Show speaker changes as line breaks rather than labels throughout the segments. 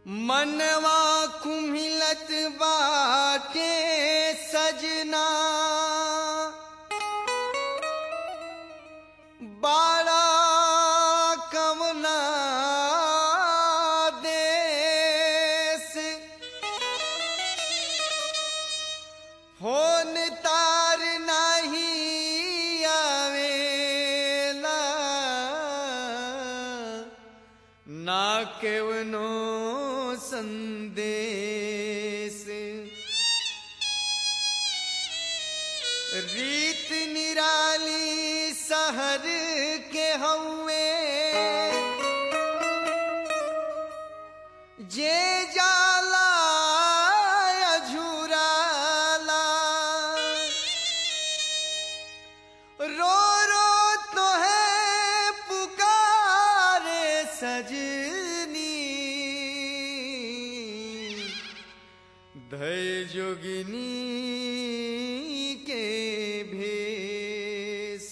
मनवा कुम्हिलत बाटे सजना बाड़ा कमना देश फोन तार नहीं आवेला ना केवनो संदेश रीत निराली शहर के हउए जे जाला अझुराला रो रो तो है पुकारे सजनी धय जोगिनी के भेष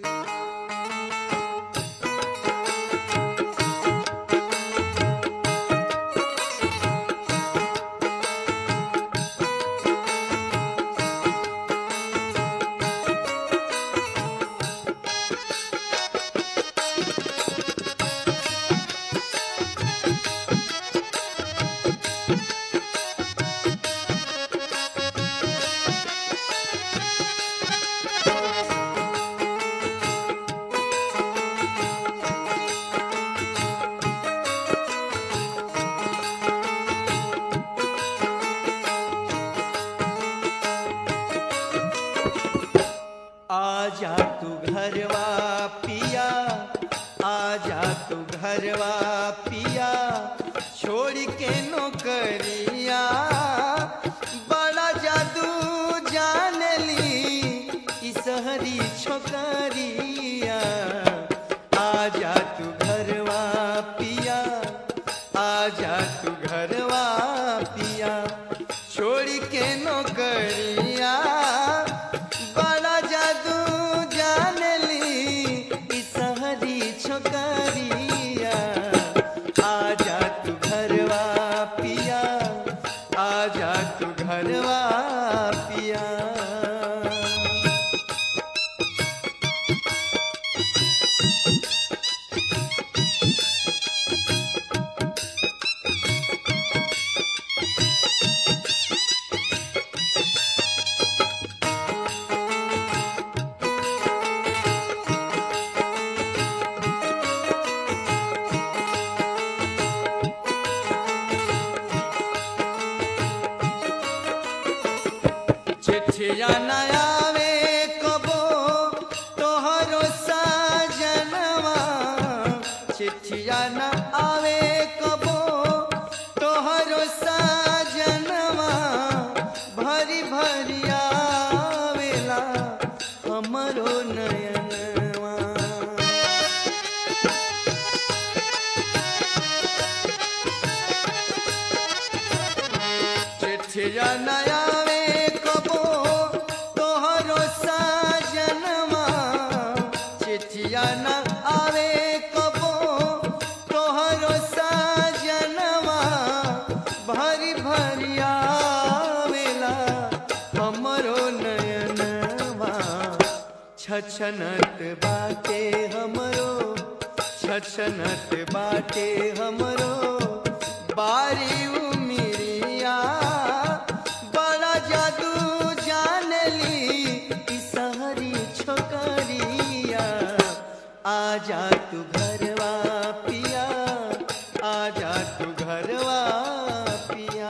आजा तू घरवा पिया आजा तू घरवा पिया छोड़ के नौकरिया बड़ा जादू जान ली ई सहरी छोकरिया आजा तू घरवा पिया आजा तू घरवा पिया छोड़ के नौकरिया बड़ा जादू जान ली ई सहरी छोकरिया आजा तू घरवा पिया आजा तू घरवा पिया चिट्ठिया न आवे कबो तोहरो सजनवा चिट्ठिया न आवे कबो तोहरो सजनवा भरी भरी आवेला हमरो नयनवा चिट्ठिया न आवे कबो तोहरो सजनवा चिट्ठिया न आवे कबो तोहरो सजनवा भरी भरी आवेला हमरो नयनवा छछनत बाटे हमरो छछनत बाटे हमरो बारी उमिरिया बड़ा जादू जान ली ई सहरी छोकरिया आजा तू घरवा पिया आजा तू घरवा पिया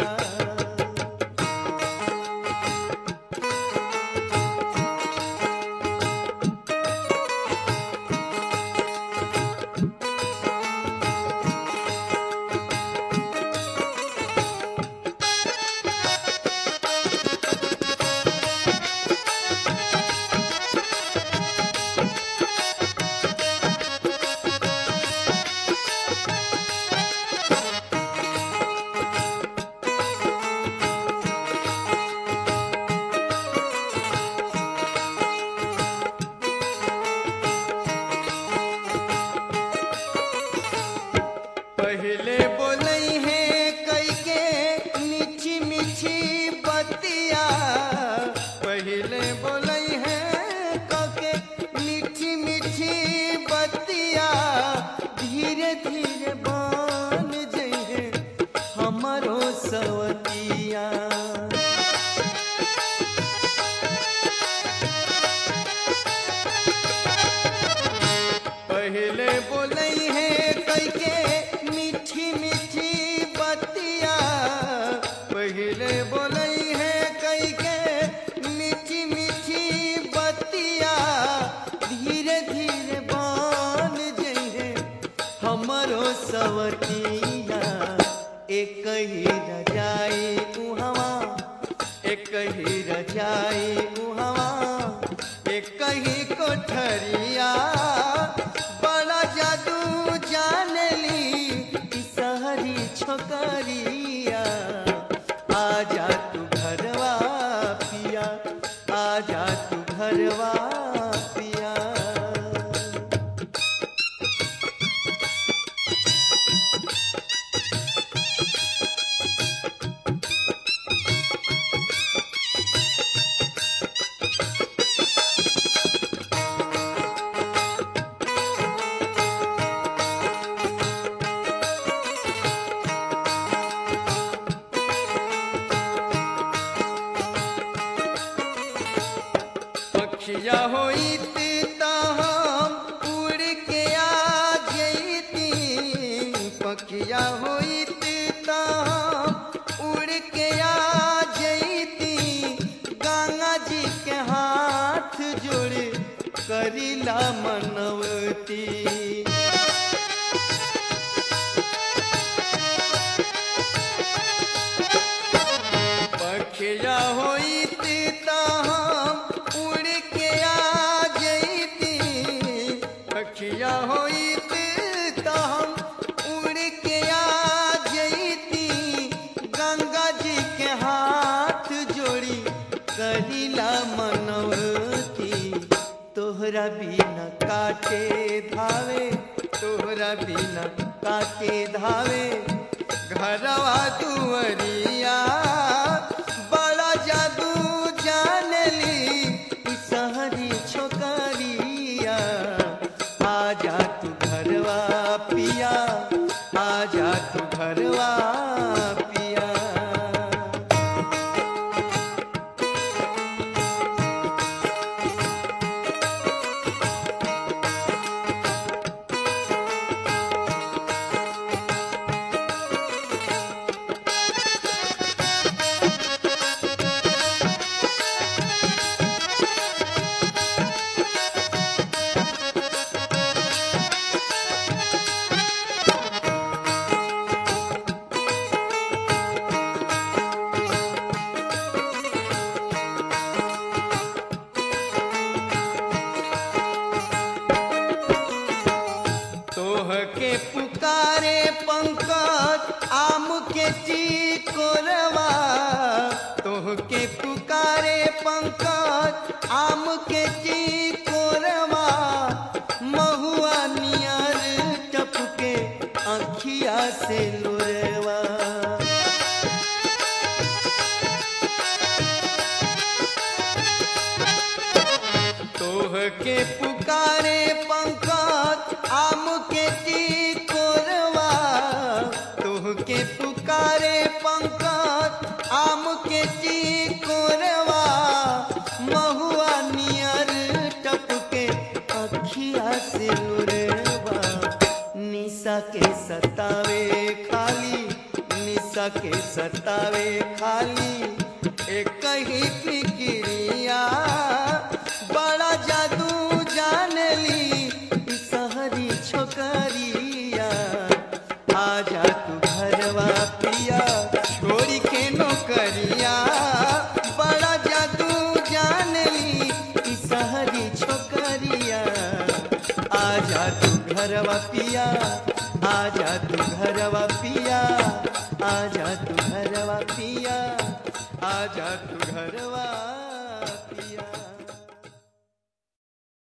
सवतिया पहले बोलई है कई के मीठी मीठी बतिया पहले बोलई है कई के मीठी मीठी बतिया धीरे धीरे बन जइहे हमरो सवतिया एक ही रजाई उहवा एक ही रजाई उहवा एक ही कोठरिया बड़ा जादू जानली ई सहरी छोकरिया आजा तू घरवा पिया आजा तू घरवा पिया पक्षिया होइत त हम उड़ के आ जइती पक्षिया होइत त हम उड़ के आ जइती गंगा जी के हाथ जोड़ करिला मनवती पखिया होइत त हम उड़ के आ जइती पखिया होइत त हम उड़ के आ जइती गंगा जी के हाथ जोड़ी कहिला मनवती तोहरा बिना काटे धावे तोहरा बिना काटे धावे घरवा दुवरिया बड़ा जादू जानली ई सहरी छोकरिया आजा तू घरवा पिया आजा तू घरवा पिया तोह के पुकारे पंकज आम के चिकोरवा तोह के पुकारे पंकज आम के चिकोरवा महुआ नियर टपके अखिया से लोरवा तोह के पुकारे पंकज आम के चिकोरवा तोह के पुकारे पंकज आम के चिकोरवा महुआ नियर टपके अखिया से लोरवा निशा के सतावे खाली निशा के सतावे खाली एक ही फिक्रिया बड़ा जादू जानली ई सहरी छोकरिया आजा तू घरवा पिया छोड़ी के नौकरिया बड़ा जादू जानली ई सहरी छोकरिया आजा तू घरवा पिया आजा तू घरवा पिया आजा तू घरवा पिया आजा तू घरवा